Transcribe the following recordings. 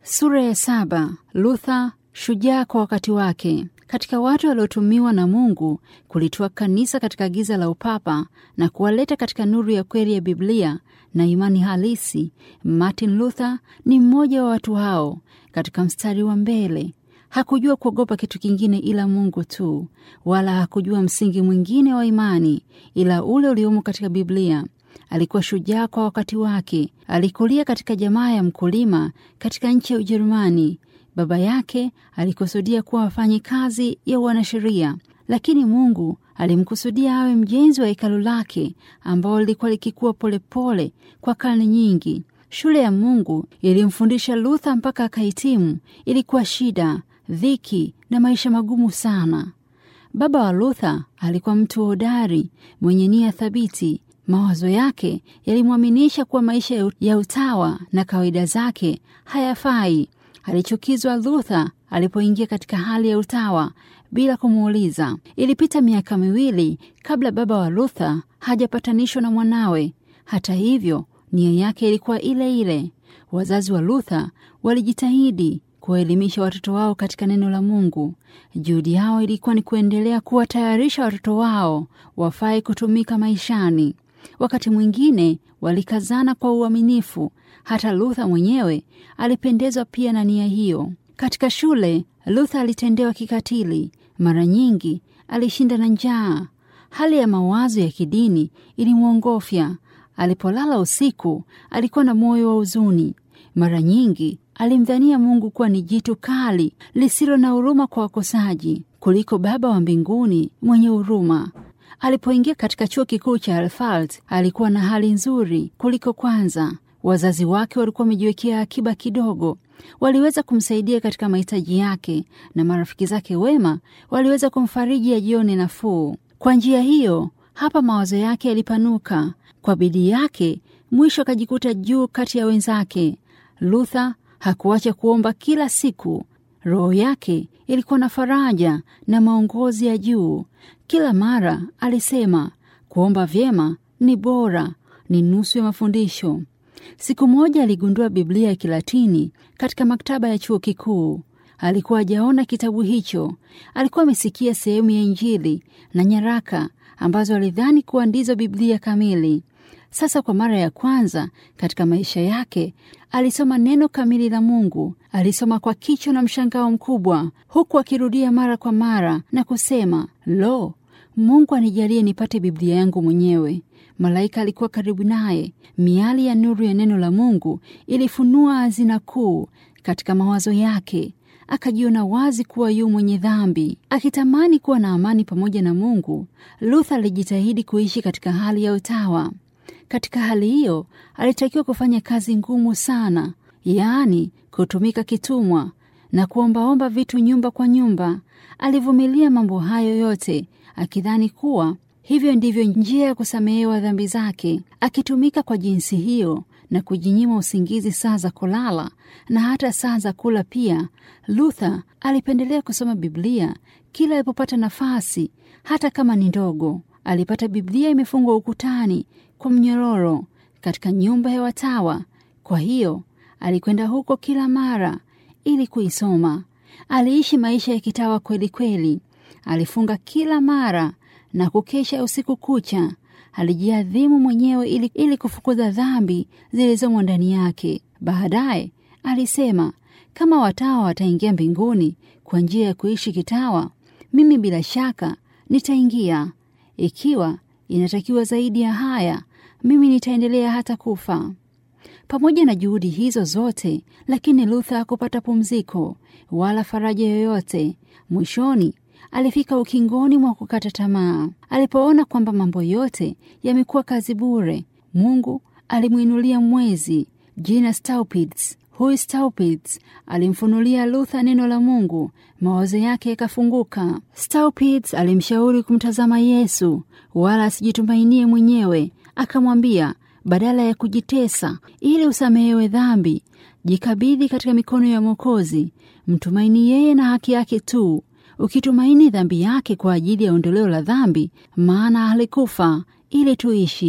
Sura ya saba. Luther shujaa kwa wakati wake. Katika watu waliotumiwa na Mungu kulitoa kanisa katika giza la upapa na kuwaleta katika nuru ya kweli ya Biblia na imani halisi, Martin Luther ni mmoja wa watu hao. Katika mstari wa mbele, hakujua kuogopa kitu kingine ila Mungu tu, wala hakujua msingi mwingine wa imani ila ule uliomo katika Biblia. Alikuwa shujaa kwa wakati wake. Alikulia katika jamaa ya mkulima katika nchi ya Ujerumani. Baba yake alikusudia kuwa afanye kazi ya wanasheria, lakini Mungu alimkusudia awe mjenzi wa hekalu lake ambao lilikuwa likikua polepole kwa karne nyingi. Shule ya Mungu ilimfundisha Luther mpaka akahitimu. Ilikuwa shida, dhiki na maisha magumu sana. Baba wa Luther alikuwa mtu hodari mwenye nia thabiti. Mawazo yake yalimwaminisha kuwa maisha ya utawa na kawaida zake hayafai. Alichukizwa Luther alipoingia katika hali ya utawa bila kumuuliza. Ilipita miaka miwili kabla baba wa Luther hajapatanishwa na mwanawe. Hata hivyo, nia yake ilikuwa ile ile. Wazazi wa Luther walijitahidi kuwaelimisha watoto wao katika neno la Mungu. Juhudi yao ilikuwa ni kuendelea kuwatayarisha watoto wao wafae kutumika maishani. Wakati mwingine walikazana kwa uaminifu. Hata Luther mwenyewe alipendezwa pia na nia hiyo. Katika shule, Luther alitendewa kikatili. Mara nyingi alishinda na njaa. Hali ya mawazo ya kidini ilimwongofya. Alipolala usiku, alikuwa na moyo wa huzuni. Mara nyingi alimdhania Mungu kuwa ni jitu kali lisilo na huruma kwa wakosaji kuliko Baba wa mbinguni mwenye huruma. Alipoingia katika chuo kikuu cha Alfalt alikuwa na hali nzuri kuliko kwanza. Wazazi wake walikuwa wamejiwekea akiba kidogo, waliweza kumsaidia katika mahitaji yake, na marafiki zake wema waliweza kumfariji ajione nafuu. Kwa njia hiyo, hapa mawazo yake yalipanuka. Kwa bidii yake, mwisho akajikuta juu kati ya wenzake. Luther hakuacha kuomba kila siku. Roho yake ilikuwa na faraja na maongozi ya juu. Kila mara alisema kuomba vyema ni bora, ni nusu ya mafundisho. Siku moja aligundua Biblia ya Kilatini katika maktaba ya chuo kikuu. Alikuwa hajaona kitabu hicho. Alikuwa amesikia sehemu ya Injili na nyaraka ambazo alidhani kuwa ndizo Biblia kamili. Sasa kwa mara ya kwanza katika maisha yake alisoma neno kamili la Mungu. Alisoma kwa kichwa na mshangao mkubwa, huku akirudia mara kwa mara na kusema, lo, Mungu anijalie nipate Biblia yangu mwenyewe. Malaika alikuwa karibu naye. Miali ya nuru ya neno la Mungu ilifunua hazina kuu katika mawazo yake. Akajiona wazi kuwa yu mwenye dhambi. Akitamani kuwa na amani pamoja na Mungu, Luther alijitahidi kuishi katika hali ya utawa. Katika hali hiyo alitakiwa kufanya kazi ngumu sana, yaani kutumika kitumwa na kuombaomba vitu nyumba kwa nyumba. Alivumilia mambo hayo yote akidhani kuwa hivyo ndivyo njia ya kusamehewa dhambi zake. Akitumika kwa jinsi hiyo na kujinyima usingizi saa za kulala na hata saa za kula pia, Luther alipendelea kusoma Biblia kila alipopata nafasi, hata kama ni ndogo. Alipata Biblia imefungwa ukutani kwa mnyororo katika nyumba ya watawa. Kwa hiyo alikwenda huko kila mara ili kuisoma. Aliishi maisha ya kitawa kweli kweli. Alifunga kila mara na kukesha usiku kucha. Alijiadhimu mwenyewe ili, ili kufukuza dhambi zilizomo ndani yake. Baadaye alisema, kama watawa wataingia mbinguni kwa njia ya kuishi kitawa, mimi bila shaka nitaingia. Ikiwa inatakiwa zaidi ya haya, mimi nitaendelea hata kufa. Pamoja na juhudi hizo zote, lakini Luther hakupata pumziko wala faraja yoyote. Mwishoni alifika ukingoni mwa kukata tamaa. Alipoona kwamba mambo yote yamekuwa kazi bure, Mungu alimwinulia mwezi jina Staupitz. Huyu Staupitz alimfunulia Luther neno la Mungu, mawazo yake yakafunguka. Staupitz alimshauri kumtazama Yesu wala asijitumainie mwenyewe. Akamwambia, badala ya kujitesa ili usamehewe dhambi, jikabidhi katika mikono ya Mwokozi, mtumaini yeye na haki yake tu ukitumaini dhambi yake kwa ajili ya ondoleo la dhambi, maana alikufa ili tuishi.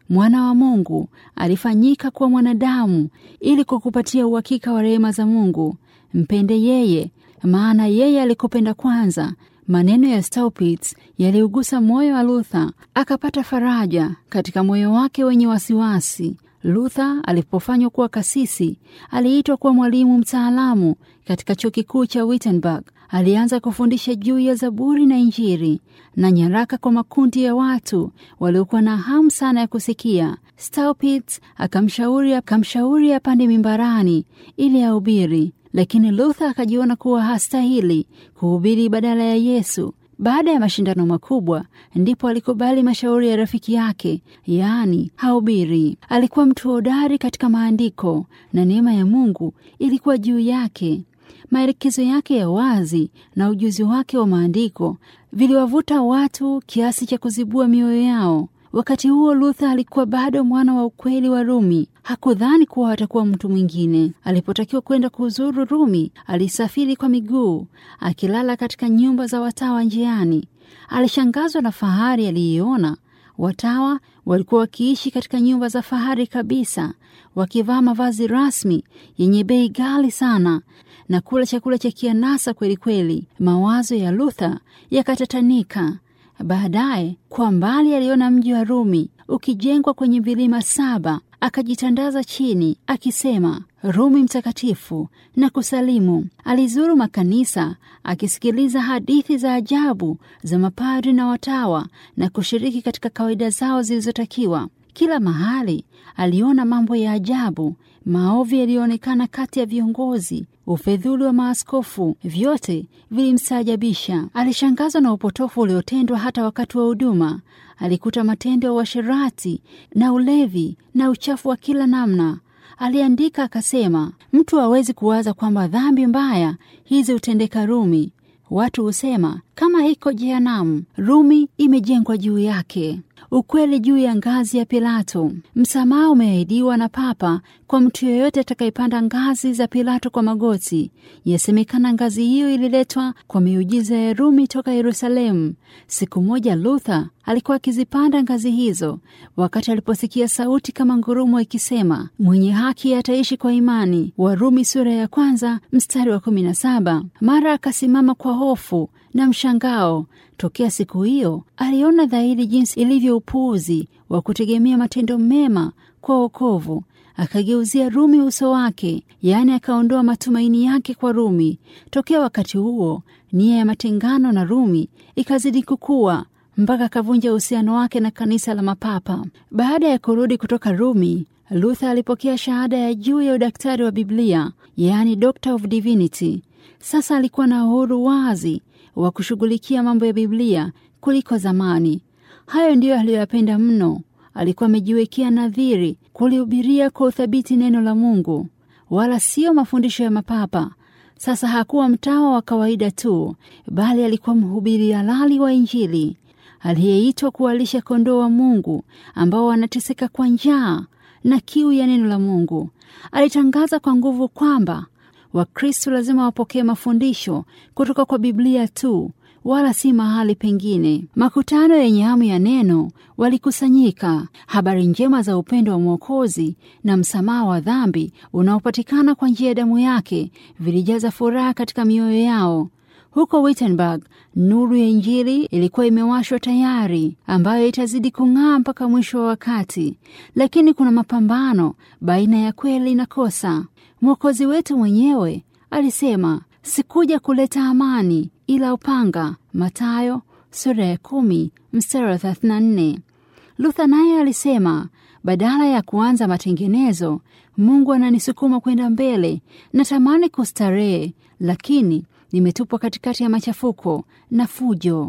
Mwana wa Mungu alifanyika kuwa mwanadamu ili kukupatia uhakika wa rehema za Mungu. Mpende yeye, maana yeye alikupenda kwanza. Maneno ya Staupitz yaliugusa moyo wa Luther, akapata faraja katika moyo wake wenye wasiwasi. Luther alipofanywa kuwa kasisi, aliitwa kuwa mwalimu mtaalamu katika chuo kikuu cha Wittenberg. Alianza kufundisha juu ya Zaburi na Injili na nyaraka kwa makundi ya watu waliokuwa na hamu sana ya kusikia. Staupitz akamshauri akamshauri apande mimbarani ili ahubiri, lakini Luther akajiona kuwa hastahili kuhubiri badala ya Yesu. Baada ya mashindano makubwa, ndipo alikubali mashauri ya rafiki yake, yaani hahubiri. Alikuwa mtu hodari katika maandiko na neema ya Mungu ilikuwa juu yake. Maelekezo yake ya wazi na ujuzi wake wa maandiko viliwavuta watu kiasi cha kuzibua mioyo yao. Wakati huo Luther alikuwa bado mwana wa ukweli wa Rumi. Hakudhani kuwa atakuwa mtu mwingine. Alipotakiwa kwenda kuzuru Rumi, alisafiri kwa miguu, akilala katika nyumba za watawa njiani. Alishangazwa na fahari aliyoiona. Watawa walikuwa wakiishi katika nyumba za fahari kabisa, wakivaa mavazi rasmi yenye bei ghali sana na kula chakula cha kianasa kweli kweli. Mawazo ya Luther yakatatanika. Baadaye kwa mbali aliona mji wa Rumi ukijengwa kwenye vilima saba. Akajitandaza chini akisema, Rumi mtakatifu na kusalimu. Alizuru makanisa akisikiliza hadithi za ajabu za mapadri na watawa na kushiriki katika kawaida zao zilizotakiwa. Kila mahali aliona mambo ya ajabu, maovu yaliyoonekana kati ya viongozi, ufedhuli wa maaskofu, vyote vilimstaajabisha. Alishangazwa na upotofu uliotendwa hata wakati wa huduma. Alikuta matendo ya uasherati na ulevi na uchafu wa kila namna. Aliandika akasema, mtu hawezi kuwaza kwamba dhambi mbaya hizi hutendeka Rumi. Watu husema kama hiko jehanamu, Rumi imejengwa juu yake. Ukweli juu ya ngazi ya Pilato. Msamaha umeahidiwa na Papa kwa mtu yeyote atakayepanda ngazi za Pilato kwa magoti. Yasemekana ngazi hiyo ililetwa kwa miujiza ya Rumi toka Yerusalemu. Siku moja Luther alikuwa akizipanda ngazi hizo, wakati aliposikia sauti kama ngurumo ikisema, mwenye haki ataishi kwa imani. Warumi sura ya kwanza mstari wa kumi na saba. Mara akasimama kwa hofu na mshangao. Tokea siku hiyo aliona dhahiri jinsi ilivyo upuuzi wa kutegemea matendo mema kwa wokovu. Akageuzia Rumi uso wake, yaani akaondoa matumaini yake kwa Rumi. Tokea wakati huo nia ya matengano na Rumi ikazidi kukua mpaka akavunja uhusiano wake na kanisa la mapapa. Baada ya kurudi kutoka Rumi, Luther alipokea shahada ya juu ya udaktari wa Biblia, yaani Doctor of Divinity. Sasa alikuwa na uhuru wazi wa kushughulikia mambo ya Biblia kuliko zamani. Hayo ndiyo aliyoyapenda mno. Alikuwa amejiwekea nadhiri kulihubiria kwa uthabiti neno la Mungu, wala siyo mafundisho ya mapapa. Sasa hakuwa mtawa wa kawaida tu, bali alikuwa mhubiri halali wa Injili aliyeitwa kuwalisha kondoo wa Mungu ambao wanateseka kwa njaa na kiu ya neno la Mungu. Alitangaza kwa nguvu kwamba Wakristo lazima wapokee mafundisho kutoka kwa Biblia tu wala si mahali pengine. Makutano yenye hamu ya neno walikusanyika. Habari njema za upendo wa Mwokozi na msamaha wa dhambi unaopatikana kwa njia ya damu yake vilijaza furaha katika mioyo yao. Huko Wittenberg, nuru ya Injili ilikuwa imewashwa tayari, ambayo itazidi kung'aa mpaka mwisho wa wakati. Lakini kuna mapambano baina ya kweli na kosa. Mwokozi wetu mwenyewe alisema, sikuja kuleta amani ila upanga. Mathayo sura ya kumi mstari wa 34. Luther naye alisema, badala ya kuanza matengenezo, Mungu ananisukuma kwenda mbele. Natamani kustarehe, lakini nimetupwa katikati ya machafuko na fujo.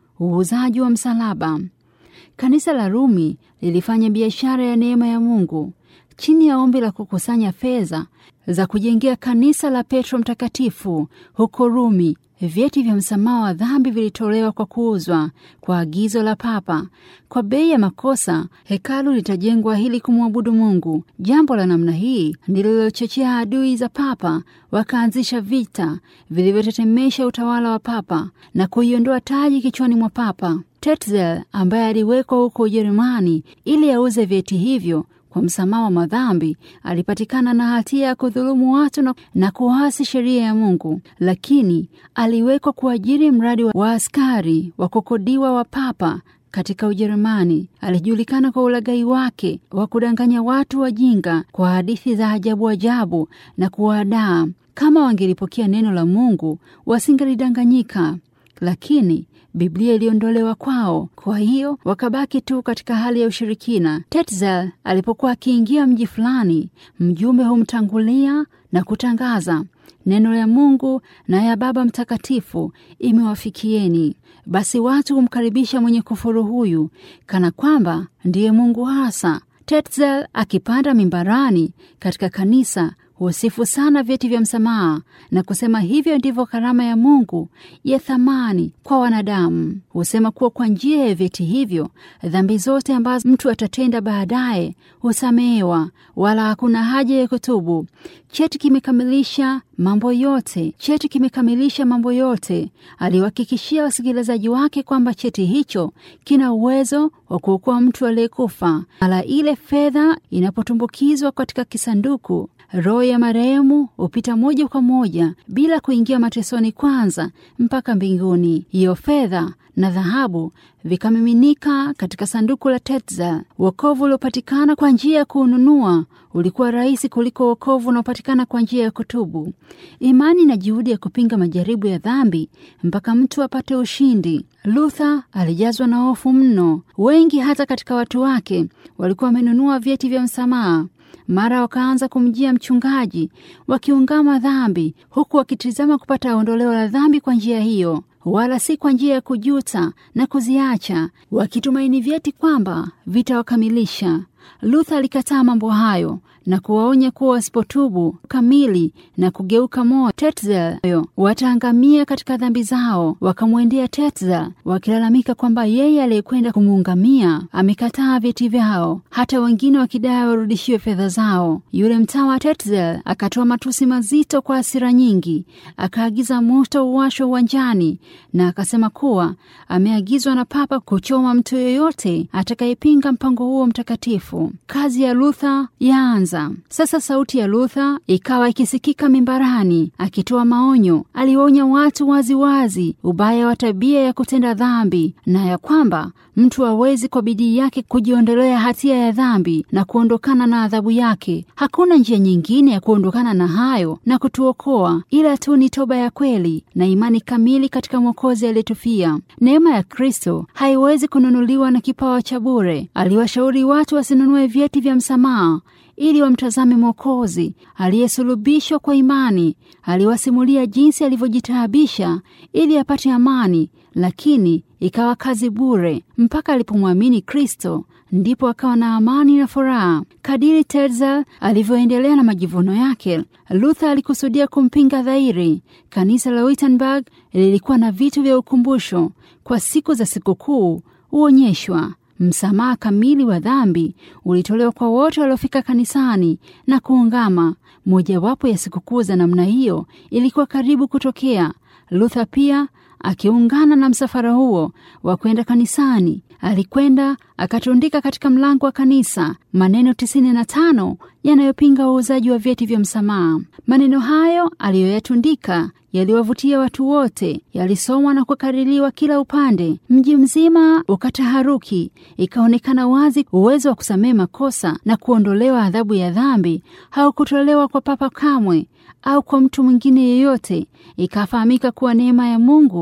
Uuzaji wa msalaba. Kanisa la Rumi lilifanya biashara ya neema ya Mungu. chini ya ombi la kukusanya fedha za kujengea kanisa la Petro Mtakatifu huko Rumi. Vyeti vya msamaha wa dhambi vilitolewa kwa kuuzwa kwa agizo la Papa kwa bei ya makosa. Hekalu litajengwa ili kumwabudu Mungu. Jambo la namna hii ndilo lilochochea adui za Papa wakaanzisha vita vilivyotetemesha utawala wa Papa na kuiondoa taji kichwani mwa Papa. Tetzel ambaye aliwekwa huko Ujerumani ili auze vyeti hivyo kwa msamaha wa madhambi alipatikana na hatia ya kudhulumu watu na, na kuasi sheria ya Mungu, lakini aliwekwa kuajiri mradi wa, wa askari wa kukodiwa wa Papa katika Ujerumani. Alijulikana kwa ulaghai wake wa kudanganya watu wajinga kwa hadithi za ajabu ajabu na kuwadaa. Kama wangelipokea neno la Mungu wasingelidanganyika, lakini Biblia iliondolewa kwao, kwa hiyo wakabaki tu katika hali ya ushirikina. Tetzel alipokuwa akiingia mji fulani, mjumbe humtangulia na kutangaza neno la Mungu na ya Baba Mtakatifu imewafikieni. Basi watu humkaribisha mwenye kufuru huyu kana kwamba ndiye Mungu hasa. Tetzel akipanda mimbarani katika kanisa husifu sana vyeti vya msamaha na kusema hivyo ndivyo karama ya Mungu ya thamani kwa wanadamu. Husema kuwa kwa njia ya vyeti hivyo dhambi zote ambazo mtu atatenda baadaye husamehewa, wala hakuna haja ya kutubu. Cheti kimekamilisha mambo yote, cheti kimekamilisha mambo yote. Aliwahakikishia wasikilizaji wake kwamba cheti hicho kina uwezo wa kuokoa mtu aliyekufa. Mara ile fedha inapotumbukizwa katika kisanduku roho ya marehemu hupita moja kwa moja bila kuingia matesoni kwanza mpaka mbinguni. Hiyo fedha na dhahabu vikamiminika katika sanduku la Tetzel. Wokovu uliopatikana kwa njia ya kuununua ulikuwa rahisi kuliko wokovu unaopatikana kwa njia ya kutubu. Imani na juhudi ya kupinga majaribu ya dhambi mpaka mtu apate ushindi. Luther alijazwa na hofu mno. Wengi hata katika watu wake walikuwa wamenunua vyeti vya msamaha. Mara wakaanza kumjia mchungaji wakiungama dhambi, huku wakitizama kupata ondoleo la dhambi kwa njia hiyo, wala si kwa njia ya kujuta na kuziacha, wakitumaini vyeti kwamba vitawakamilisha. Luther alikataa mambo hayo na kuwaonya kuwa wasipotubu kamili na kugeuka moyo Tetzel wataangamia katika dhambi zao. Wakamwendea Tetzel wakilalamika kwamba yeye aliyekwenda kumuungamia amekataa vyeti vyao, hata wengine wakidai warudishiwe fedha zao. Yule mtawa Tetzel akatoa matusi mazito kwa hasira nyingi, akaagiza moto uwashwe uwanjani na akasema kuwa ameagizwa na Papa kuchoma mtu yoyote atakayepinga mpango huo mtakatifu. Kazi ya Luther yaanza sasa. Sauti ya Luther ikawa ikisikika mimbarani akitoa maonyo. Aliwaonya watu waziwazi wazi ubaya wa tabia ya kutenda dhambi na ya kwamba mtu hawezi kwa bidii yake kujiondolea hatia ya dhambi na kuondokana na adhabu yake. Hakuna njia nyingine ya kuondokana na hayo na kutuokoa ila tu ni toba ya kweli na imani kamili katika Mwokozi aliyetufia. Neema ya Kristo haiwezi kununuliwa na kipawa cha bure. Aliwashauri watu wasinunue vyeti vya msamaha ili wamtazame Mwokozi aliyesulubishwa kwa imani. Aliwasimulia jinsi alivyojitaabisha ili apate amani, lakini ikawa kazi bure. Mpaka alipomwamini Kristo ndipo akawa na amani na furaha. Kadiri Tetzel alivyoendelea na majivuno yake, Luther alikusudia kumpinga dhahiri. Kanisa la Wittenberg lilikuwa na vitu vya ukumbusho kwa siku za sikukuu huonyeshwa Msamaha kamili wa dhambi ulitolewa kwa wote waliofika kanisani na kuungama. Mojawapo ya sikukuu za namna hiyo ilikuwa karibu kutokea. Luther pia akiungana na msafara huo wa kwenda kanisani, alikwenda akatundika katika mlango wa kanisa maneno tisini na tano yanayopinga uuzaji wa vyeti vya msamaha. Maneno hayo aliyoyatundika yaliwavutia watu wote, yalisomwa na kukaririwa kila upande. Mji mzima ukataharuki. Ikaonekana wazi uwezo wa kusamehe makosa na kuondolewa adhabu ya dhambi haukutolewa kwa papa kamwe au kwa mtu mwingine yeyote. Ikafahamika kuwa neema ya Mungu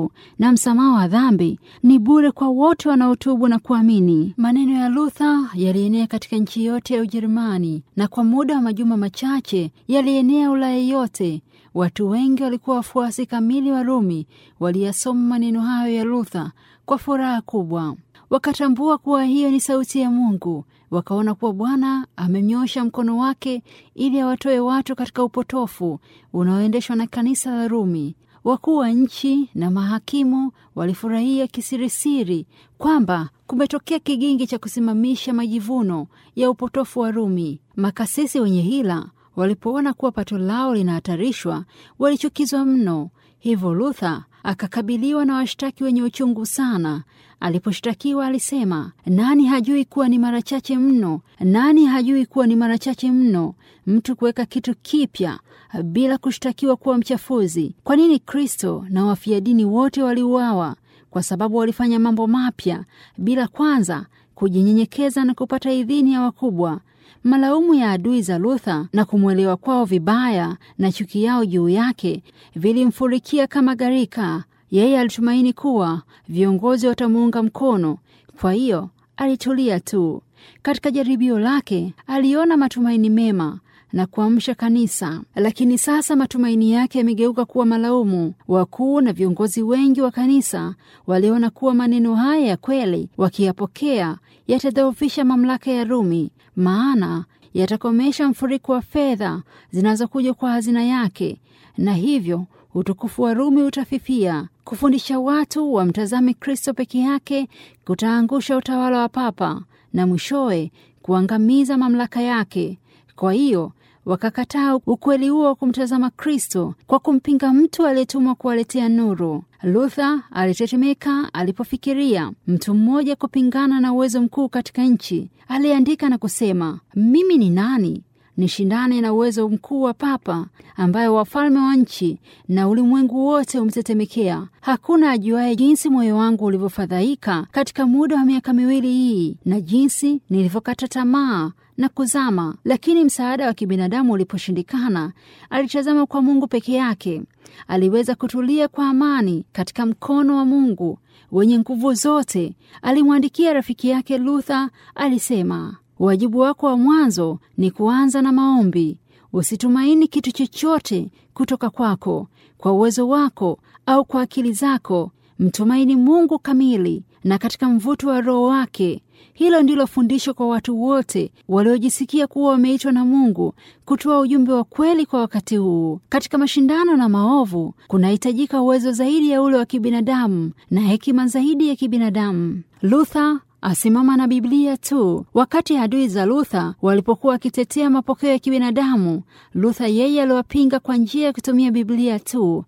Mungu na msamaha wa dhambi ni bure kwa wote wanaotubu na kuamini. Maneno ya Luther yalienea katika nchi yote ya Ujerumani na kwa muda wa majuma machache yalienea Ulaya yote. Watu wengi walikuwa wafuasi kamili wa Rumi, waliyasoma maneno hayo ya Luther kwa furaha kubwa. Wakatambua kuwa hiyo ni sauti ya Mungu. Wakaona kuwa Bwana amenyosha mkono wake ili awatoe watu katika upotofu unaoendeshwa na kanisa la Rumi. Wakuu wa nchi na mahakimu walifurahia kisirisiri kwamba kumetokea kigingi cha kusimamisha majivuno ya upotofu wa Rumi. Makasisi wenye hila walipoona kuwa pato lao linahatarishwa, walichukizwa mno. Hivyo Luther akakabiliwa na washtaki wenye uchungu sana. Aliposhtakiwa alisema, nani hajui kuwa ni mara chache mno, nani hajui kuwa ni mara chache mno mtu kuweka kitu kipya bila kushtakiwa kuwa mchafuzi? Kwa nini Kristo na wafia dini wote waliuawa? Kwa sababu walifanya mambo mapya bila kwanza kujinyenyekeza na kupata idhini ya wakubwa. Malaumu ya adui za Luther na kumwelewa kwao vibaya na chuki yao juu yake vilimfurikia kama gharika. Yeye alitumaini kuwa viongozi watamuunga mkono, kwa hiyo alitulia tu. Katika jaribio lake aliona matumaini mema na kuamsha kanisa, lakini sasa matumaini yake yamegeuka kuwa malaumu. Wakuu na viongozi wengi wa kanisa waliona kuwa maneno haya ya kweli, wakiyapokea, yatadhoofisha mamlaka ya Rumi, maana yatakomesha mfuriko wa fedha zinazokuja kwa hazina yake, na hivyo utukufu wa Rumi utafifia. Kufundisha watu wamtazame Kristo peke yake kutaangusha utawala wa Papa na mwishowe kuangamiza mamlaka yake. Kwa hiyo wakakataa ukweli huo wa kumtazama Kristo kwa kumpinga mtu aliyetumwa kuwaletea nuru. Luther alitetemeka alipofikiria mtu mmoja kupingana na uwezo mkuu katika nchi. Aliandika na kusema, mimi ni nani nishindane na uwezo mkuu wa Papa ambaye wafalme wa nchi na ulimwengu wote umtetemekea? Hakuna ajuaye jinsi moyo wangu ulivyofadhaika katika muda wa miaka miwili hii na jinsi nilivyokata tamaa na kuzama. Lakini msaada wa kibinadamu uliposhindikana, alitazama kwa Mungu peke yake. Aliweza kutulia kwa amani katika mkono wa Mungu wenye nguvu zote. Alimwandikia rafiki yake Luther, alisema Wajibu wako wa mwanzo ni kuanza na maombi. Usitumaini kitu chochote kutoka kwako, kwa uwezo wako au kwa akili zako. Mtumaini Mungu kamili na katika mvuto wa Roho wake. Hilo ndilo fundisho kwa watu wote waliojisikia kuwa wameitwa na Mungu kutoa ujumbe wa kweli kwa wakati huu. Katika mashindano na maovu kunahitajika uwezo zaidi ya ule wa kibinadamu na hekima zaidi ya kibinadamu. Luther asimama na Biblia tu. Wakati adui za Luther walipokuwa wakitetea mapokeo ya kibinadamu, Luther yeye aliwapinga kwa njia ya kutumia Biblia tu,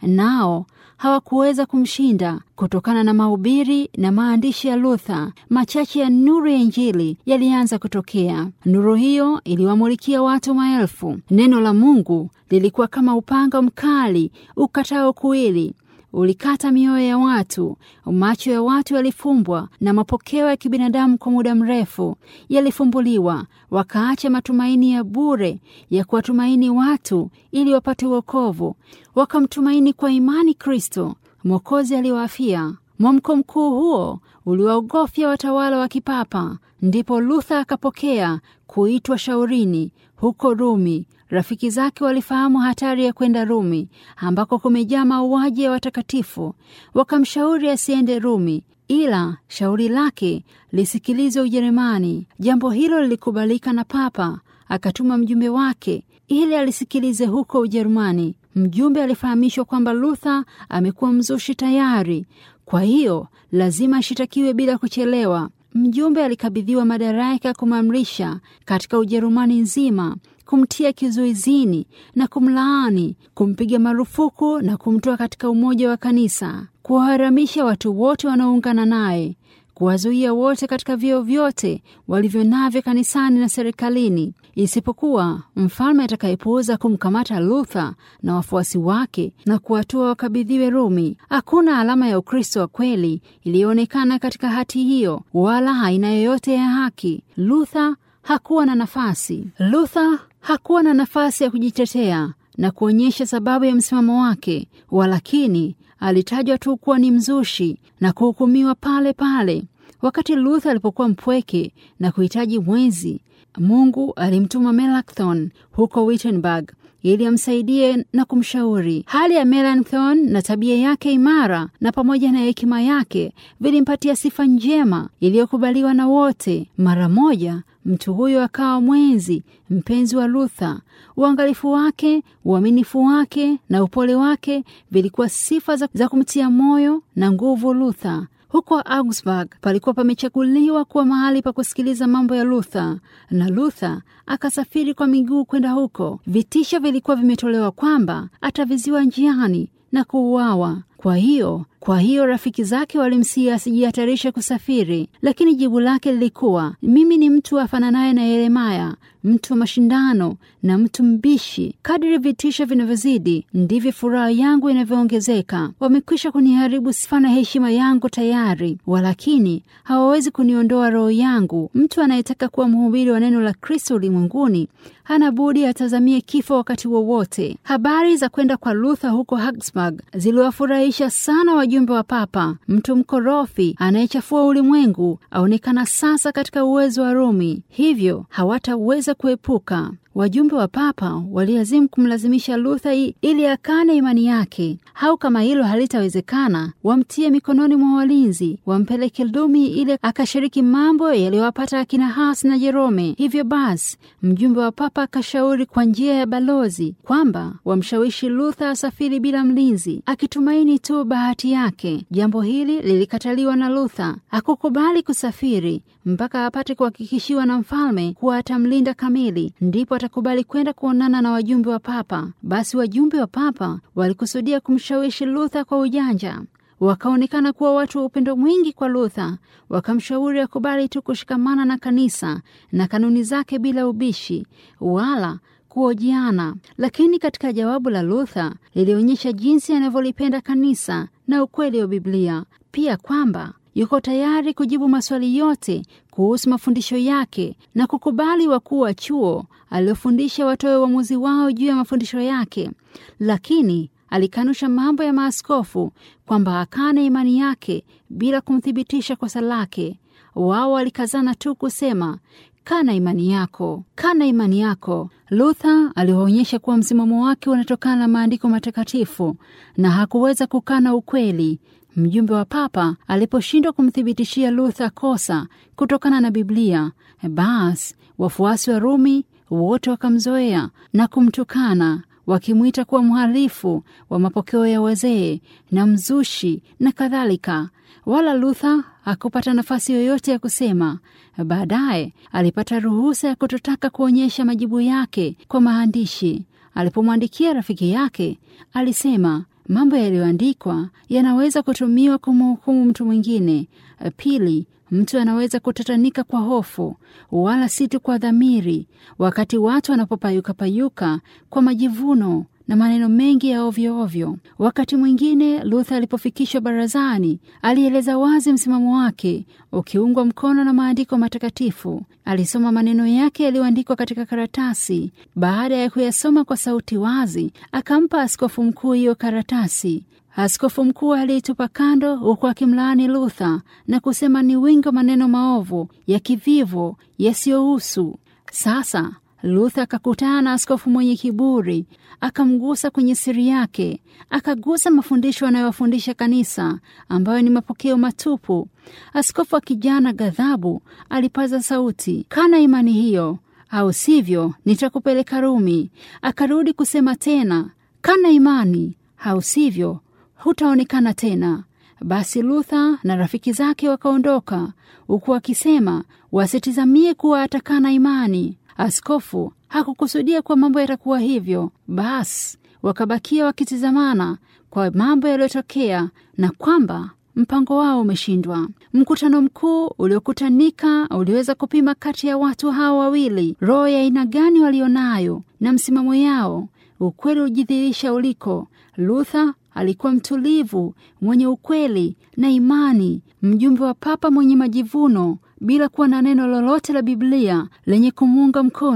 nao hawakuweza kumshinda. Kutokana na mahubiri na maandishi ya Luther, machache ya nuru ya Injili yalianza kutokea. Nuru hiyo iliwamulikia watu maelfu. Neno la Mungu lilikuwa kama upanga mkali ukatao kuwili ulikata mioyo ya watu. Macho ya watu yalifumbwa na mapokeo ya kibinadamu kwa muda mrefu yalifumbuliwa, wakaacha matumaini ya bure ya kuwatumaini watu ili wapate wokovu, wakamtumaini kwa imani Kristo Mwokozi aliwaafia. Mwamko mkuu huo uliwaogofya watawala wa kipapa. Ndipo Luther akapokea kuitwa shaurini huko Rumi. Rafiki zake walifahamu hatari ya kwenda Rumi ambako kumejaa mauaji ya watakatifu. Wakamshauri asiende Rumi, ila shauri lake lisikilizwe Ujerumani. Jambo hilo lilikubalika na Papa, akatuma mjumbe wake ili alisikilize huko Ujerumani. Mjumbe alifahamishwa kwamba Luther amekuwa mzushi tayari, kwa hiyo lazima ashitakiwe bila kuchelewa. Mjumbe alikabidhiwa madaraka ya kumamrisha katika Ujerumani nzima, kumtia kizuizini na kumlaani, kumpiga marufuku na kumtoa katika umoja wa kanisa, kuwaharamisha watu wote wanaoungana naye, kuwazuia wote katika vyeo vyote walivyo navyo kanisani na serikalini, isipokuwa mfalme atakayepuuza kumkamata Luther na wafuasi wake na kuwatoa wakabidhiwe Rumi. Hakuna alama ya Ukristo wa kweli iliyoonekana katika hati hiyo, wala aina yoyote ya haki. Luther hakuwa na nafasi. Luther hakuwa na nafasi ya kujitetea na kuonyesha sababu ya msimamo wake, walakini alitajwa tu kuwa ni mzushi na kuhukumiwa pale pale. Wakati Luther alipokuwa mpweke na kuhitaji mwenzi, Mungu alimtuma Melanchthon huko Wittenberg ili amsaidie na kumshauri. Hali ya Melanchthon na tabia yake imara na pamoja na hekima yake vilimpatia sifa njema iliyokubaliwa na wote. Mara moja mtu huyo akawa mwenzi mpenzi wa Luther. Uangalifu wake, uaminifu wake na upole wake vilikuwa sifa za, za kumtia moyo na nguvu Luther. Huko Augsburg palikuwa pamechaguliwa kuwa mahali pa kusikiliza mambo ya Luther, na Luther akasafiri kwa miguu kwenda huko. Vitisho vilikuwa vimetolewa kwamba ataviziwa njiani na kuuawa. Kwa hiyo kwa hiyo rafiki zake walimsihi asijihatarishe kusafiri, lakini jibu lake lilikuwa, mimi ni mtu afananaye na Yeremaya, mtu wa mashindano na mtu mbishi. Kadri vitisho vinavyozidi ndivyo furaha yangu inavyoongezeka. Wamekwisha kuniharibu sifa na heshima yangu tayari, walakini hawawezi kuniondoa roho yangu. Mtu anayetaka kuwa mhubiri wa neno la Kristo ulimwenguni hana budi atazamie kifo wakati wowote. Habari za kwenda kwa Luther huko Augsburg ziliwafurahisha sana wajumbe wa Papa. Mtu mkorofi anayechafua ulimwengu aonekana sasa katika uwezo wa Rumi, hivyo hawataweza kuepuka. Wajumbe wa Papa waliazimu kumlazimisha Luther ili akane imani yake, au kama hilo halitawezekana, wamtie mikononi mwa walinzi, wampeleke Rumi ili akashiriki mambo yaliyowapata akina Hus na Jerome. Hivyo basi, mjumbe wa Papa akashauri kwa njia ya balozi kwamba wamshawishi Luther asafiri bila mlinzi, akitumaini tu bahati yake. Jambo hili lilikataliwa na Luther. Hakukubali kusafiri mpaka apate kuhakikishiwa na mfalme kuwa atamlinda kamili, ndipo atakubali kwenda kuonana na wajumbe wa Papa. Basi wajumbe wa Papa walikusudia kumshawishi Luther kwa ujanja. Wakaonekana kuwa watu wa upendo mwingi kwa Luther, wakamshauri akubali tu kushikamana na kanisa na kanuni zake bila ubishi wala kuojiana. Lakini katika jawabu la Luther lilionyesha jinsi anavyolipenda kanisa na ukweli wa Biblia, pia kwamba yuko tayari kujibu maswali yote kuhusu mafundisho yake na kukubali wakuu wa chuo aliofundisha watoe uamuzi wao juu ya mafundisho yake, lakini alikanusha mambo ya maaskofu kwamba akane imani yake bila kumthibitisha kosa lake. Wao walikazana tu kusema kana imani yako, kana imani yako. Luther aliwaonyesha kuwa msimamo wake unatokana na maandiko matakatifu na hakuweza kukana ukweli. Mjumbe wa Papa aliposhindwa kumthibitishia Luther kosa kutokana na Biblia, basi wafuasi wa Rumi wote wakamzoea na kumtukana wakimwita kuwa mhalifu wa mapokeo ya wazee na mzushi na kadhalika. Wala Luther hakupata nafasi yoyote ya kusema. Baadaye alipata ruhusa ya kutotaka kuonyesha majibu yake kwa maandishi. Alipomwandikia rafiki yake, alisema mambo yaliyoandikwa yanaweza kutumiwa kumhukumu mtu mwingine. Pili, mtu anaweza kutatanika kwa hofu, wala si tu kwa dhamiri, wakati watu wanapopayukapayuka kwa majivuno na maneno mengi ya ovyo ovyo. Wakati mwingine Luther alipofikishwa barazani, alieleza wazi msimamo wake ukiungwa mkono na maandiko matakatifu. Alisoma maneno yake yaliyoandikwa katika karatasi. Baada ya kuyasoma kwa sauti wazi, akampa askofu mkuu hiyo karatasi. Askofu mkuu aliitupa kando, huku akimlaani Luther na kusema ni wingi wa maneno maovu ya kivivo yasiyohusu. Sasa Luther akakutana na askofu mwenye kiburi, akamgusa kwenye siri yake, akagusa mafundisho anayowafundisha kanisa ambayo ni mapokeo matupu. Askofu akijana ghadhabu alipaza sauti, kana imani hiyo, au sivyo nitakupeleka Rumi. Akarudi kusema tena, kana imani, au sivyo hutaonekana tena. Basi Luther na rafiki zake wakaondoka, huku akisema wasitizamie kuwa atakana imani. Askofu hakukusudia kuwa mambo yatakuwa hivyo. Basi wakabakia wakitizamana kwa mambo yaliyotokea na kwamba mpango wao umeshindwa. Mkutano mkuu uliokutanika uliweza kupima kati ya watu hao wawili roho ya aina gani walionayo na msimamo yao. Ukweli ujidhihirisha uliko. Luther alikuwa mtulivu, mwenye ukweli na imani, mjumbe wa Papa mwenye majivuno bila kuwa na neno lolote la Biblia lenye kumuunga mkono,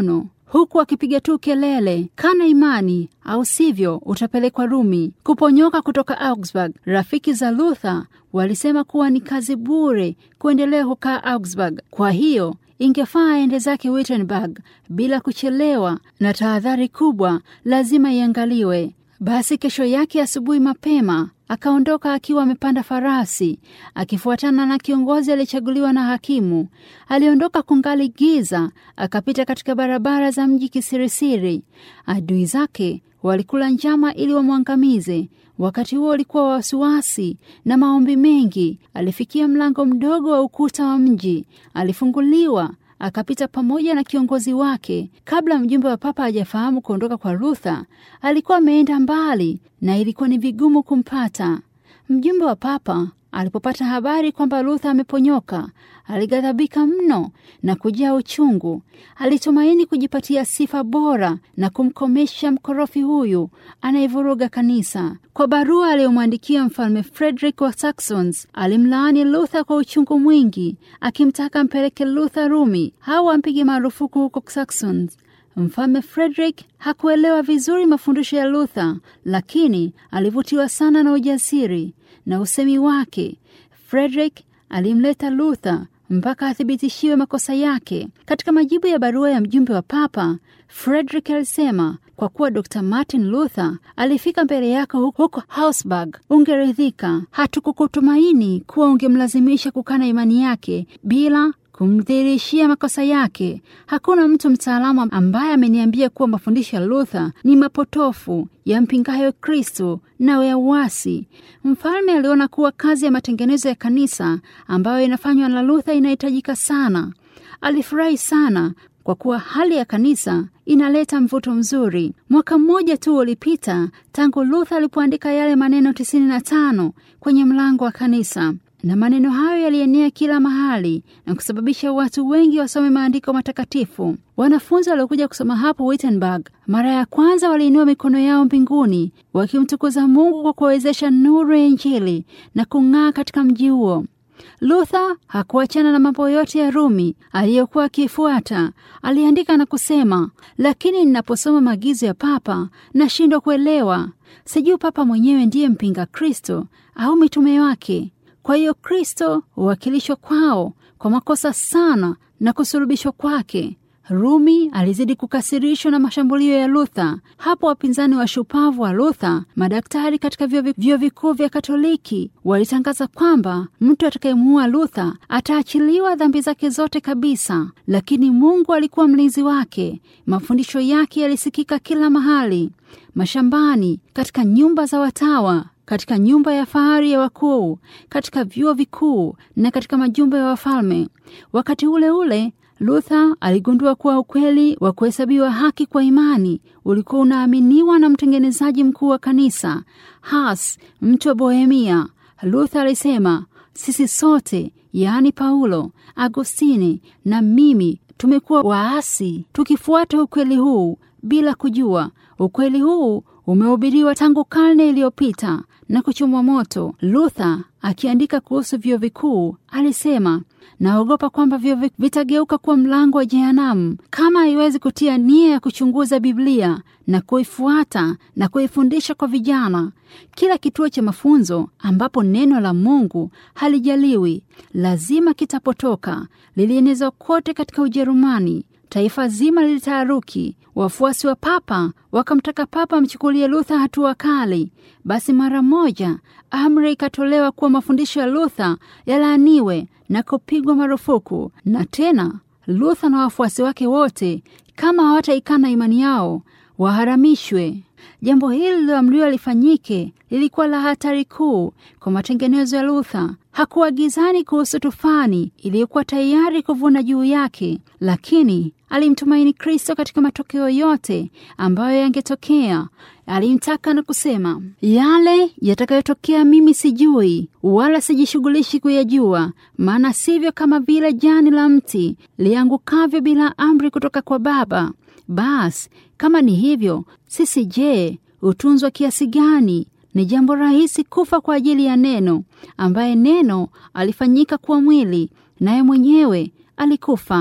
huku akipiga tu kelele, kana imani au sivyo utapelekwa Rumi. Kuponyoka kutoka Augsburg, rafiki za Luther walisema kuwa ni kazi bure kuendelea kukaa Augsburg. Kwa hiyo ingefaa aende zake Wittenberg bila kuchelewa, na tahadhari kubwa lazima iangaliwe. Basi kesho yake asubuhi mapema akaondoka akiwa amepanda farasi akifuatana na kiongozi aliyechaguliwa na hakimu. Aliondoka kungali giza, akapita katika barabara za mji kisirisiri. Adui zake walikula njama ili wamwangamize. Wakati huo ulikuwa wasiwasi na maombi mengi. Alifikia mlango mdogo wa ukuta wa mji, alifunguliwa akapita pamoja na kiongozi wake. Kabla mjumbe wa papa hajafahamu kuondoka kwa Luther, alikuwa ameenda mbali na ilikuwa ni vigumu kumpata. Mjumbe wa papa alipopata habari kwamba Luther ameponyoka, alighadhabika mno na kujaa uchungu. Alitumaini kujipatia sifa bora na kumkomesha mkorofi huyu anayevuruga kanisa. Kwa barua aliyomwandikia mfalme Frederick wa Saxons, alimlaani Luther kwa uchungu mwingi, akimtaka mpeleke Luther Rumi au ampige marufuku huko Saxons. Mfalme Frederick hakuelewa vizuri mafundisho ya Luther, lakini alivutiwa sana na ujasiri na usemi wake. Frederick alimleta Luther mpaka athibitishiwe makosa yake. Katika majibu ya barua ya mjumbe wa papa, Frederick alisema, kwa kuwa Dr. Martin Luther alifika mbele yako huko Augsburg, ungeridhika. Hatukukutumaini kuwa ungemlazimisha kukana imani yake bila kumdhihirishia makosa yake. Hakuna mtu mtaalamu ambaye ameniambia kuwa mafundisho ya Luther ni mapotofu yampingayo Kristo na ya uasi. Mfalme aliona kuwa kazi ya matengenezo ya kanisa ambayo inafanywa na Luther inahitajika sana. Alifurahi sana kwa kuwa hali ya kanisa inaleta mvuto mzuri. Mwaka mmoja tu ulipita tangu Luther alipoandika yale maneno tisini na tano kwenye mlango wa kanisa na maneno hayo yalienea kila mahali na kusababisha watu wengi wasome maandiko matakatifu. Wanafunzi waliokuja kusoma hapo Wittenberg mara ya kwanza waliinua mikono yao mbinguni wakimtukuza Mungu kwa kuwawezesha nuru ya Injili na kung'aa katika mji huo. Luther hakuachana na mambo yote ya Rumi aliyokuwa akifuata. Aliandika na kusema, lakini ninaposoma maagizo ya Papa nashindwa kuelewa. Sijui Papa mwenyewe ndiye mpinga Kristo au mitume wake. Kwa hiyo Kristo huwakilishwa kwao kwa makosa sana na kusulubishwa kwake. Rumi alizidi kukasirishwa na mashambulio ya Luther. Hapo wapinzani wa shupavu wa Luther, madaktari katika vyuo vikuu vya Katoliki, walitangaza kwamba mtu atakayemuua Luther ataachiliwa dhambi zake zote kabisa. Lakini Mungu alikuwa mlinzi wake. Mafundisho yake yalisikika kila mahali, mashambani, katika nyumba za watawa katika nyumba ya fahari ya wakuu, katika vyuo vikuu na katika majumba ya wafalme. Wakati ule ule Luther aligundua kuwa ukweli wa kuhesabiwa haki kwa imani ulikuwa unaaminiwa na mtengenezaji mkuu wa kanisa Hus, mtu wa Bohemia. Luther alisema, sisi sote, yaani Paulo, Agostini na mimi, tumekuwa waasi tukifuata ukweli huu bila kujua. Ukweli huu umehubiriwa tangu karne iliyopita na kuchomwa moto. Luther akiandika kuhusu vyuo vikuu alisema, naogopa kwamba vyuo vitageuka kuwa mlango wa jehanamu kama haiwezi kutia nia ya kuchunguza Biblia na kuifuata na kuifundisha kwa vijana. Kila kituo cha mafunzo ambapo neno la Mungu halijaliwi lazima kitapotoka. Lilienezwa kote katika Ujerumani. Taifa zima lilitaharuki. Wafuasi wa papa wakamtaka papa amchukulie Luther hatua kali. Basi mara moja amri ikatolewa kuwa mafundisho ya Luther yalaaniwe na kupigwa marufuku, na tena Luther na wafuasi wake wote, kama hawataikana imani yao, waharamishwe. Jambo hili liloamriwa lifanyike lilikuwa la hatari kuu kwa matengenezo ya Luther. Hakuwa gizani kuhusu tufani iliyokuwa tayari kuvuna juu yake, lakini alimtumaini Kristo katika matokeo yote ambayo yangetokea. Alimtaka na kusema, yale yatakayotokea mimi sijui, wala sijishughulishi kuyajua, maana sivyo kama vile jani la mti liangukavyo bila amri kutoka kwa Baba. Basi kama ni hivyo, sisi je, hutunzwa kiasi gani? Ni jambo rahisi kufa kwa ajili ya neno, ambaye neno alifanyika kuwa mwili, naye mwenyewe alikufa.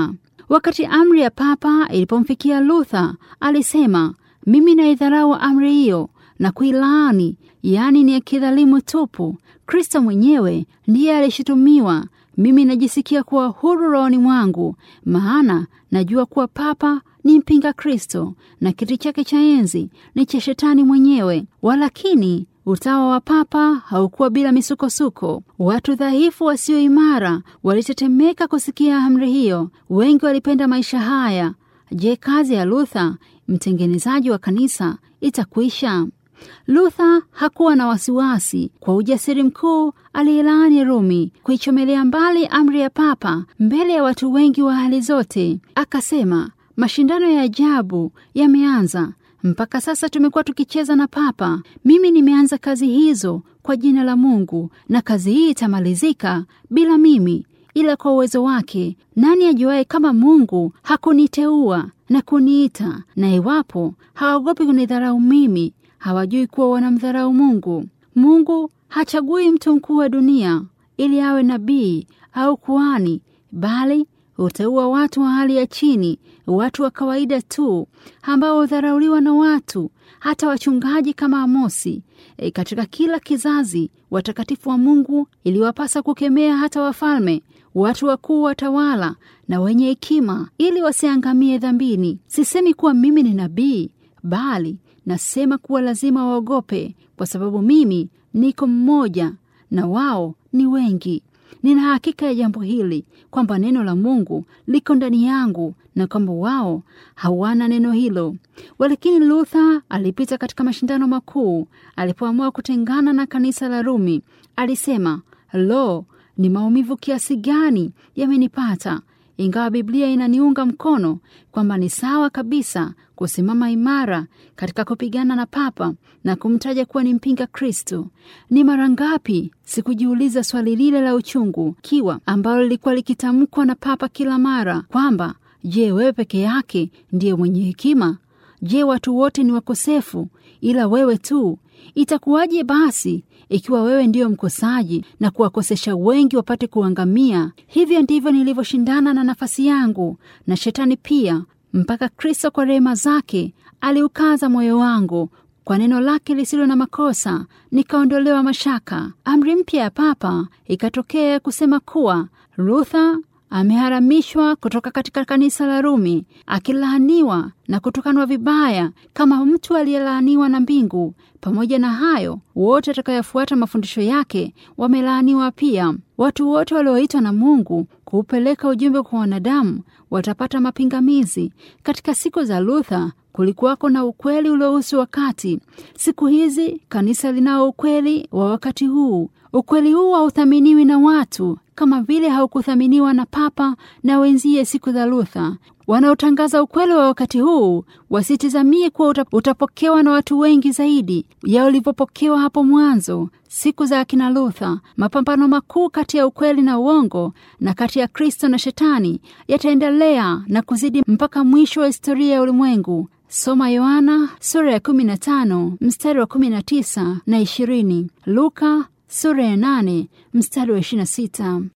Wakati amri ya Papa ilipomfikia Luther, alisema mimi naidharau amri hiyo na kuilaani, yaani ni ya kidhalimu tupu. Kristo mwenyewe ndiye alishutumiwa. Mimi najisikia kuwa huru rohoni mwangu, maana najua kuwa Papa ni mpinga Kristo na kiti chake cha enzi ni cha Shetani mwenyewe. Walakini utawa wa Papa haukuwa bila misukosuko. Watu dhaifu wasio imara walitetemeka kusikia amri hiyo. Wengi walipenda maisha haya. Je, kazi ya Luther mtengenezaji wa kanisa itakwisha? Luther hakuwa na wasiwasi. Kwa ujasiri mkuu aliilaani Rumi, kuichomelea mbali amri ya Papa mbele ya watu wengi wa hali zote. Akasema, mashindano ya ajabu yameanza. Mpaka sasa tumekuwa tukicheza na Papa. Mimi nimeanza kazi hizo kwa jina la Mungu, na kazi hii itamalizika bila mimi, ila kwa uwezo wake. Nani ajuaye kama Mungu hakuniteua na kuniita? Na iwapo hawaogopi kunidharau mimi, hawajui kuwa wanamdharau Mungu. Mungu hachagui mtu mkuu wa dunia ili awe nabii au kuhani, bali huteua watu wa hali ya chini, watu wa kawaida tu ambao hudharauliwa na watu, hata wachungaji kama Amosi. E, katika kila kizazi watakatifu wa Mungu iliwapasa kukemea hata wafalme, watu wakuu, watawala na wenye hekima, ili wasiangamie dhambini. Sisemi kuwa mimi ni nabii, bali nasema kuwa lazima waogope, kwa sababu mimi niko mmoja na wao ni wengi. Nina hakika ya jambo hili kwamba neno la Mungu liko ndani yangu na kwamba wao hawana neno hilo. Walakini Luther alipita katika mashindano makuu alipoamua kutengana na kanisa la Rumi. Alisema, lo, ni maumivu kiasi gani yamenipata! Ingawa Biblia inaniunga mkono kwamba ni sawa kabisa kusimama imara katika kupigana na Papa na kumtaja kuwa ni mpinga Kristo. Ni mara ngapi sikujiuliza swali lile la uchungu kiwa ambalo lilikuwa likitamkwa na Papa kila mara kwamba, je, wewe peke yake ndiye mwenye hekima? Je, watu wote ni wakosefu ila wewe tu? Itakuwaje basi ikiwa wewe ndiyo mkosaji na kuwakosesha wengi wapate kuangamia? Hivyo ndivyo nilivyoshindana na nafasi yangu na shetani pia, mpaka Kristo kwa rehema zake aliukaza moyo wangu kwa neno lake lisilo na makosa, nikaondolewa mashaka. Amri mpya ya Papa ikatokea kusema kuwa Luther ameharamishwa kutoka katika kanisa la Rumi, akilaaniwa na kutukanwa vibaya kama mtu aliyelaaniwa na mbingu. Pamoja na hayo, wote watakayofuata mafundisho yake wamelaaniwa pia. Watu wote walioitwa na Mungu kuupeleka ujumbe kwa wanadamu watapata mapingamizi. Katika siku za Luther kulikuwako na ukweli uliohusu wakati. Siku hizi kanisa linao ukweli wa wakati huu. Ukweli huu hauthaminiwi na watu kama vile haukuthaminiwa na Papa na wenzie siku za Luther. Wanaotangaza ukweli wa wakati huu wasitizamie kuwa utapokewa na watu wengi zaidi ya ulivyopokewa hapo mwanzo siku za akina Luther. Mapambano makuu kati ya ukweli na uongo na kati ya Kristo na Shetani yataendelea na kuzidi mpaka mwisho wa historia ya ulimwengu. Soma Yohana sura ya 15 mstari wa 19 na 20, Luka sura ya 8 mstari wa 26.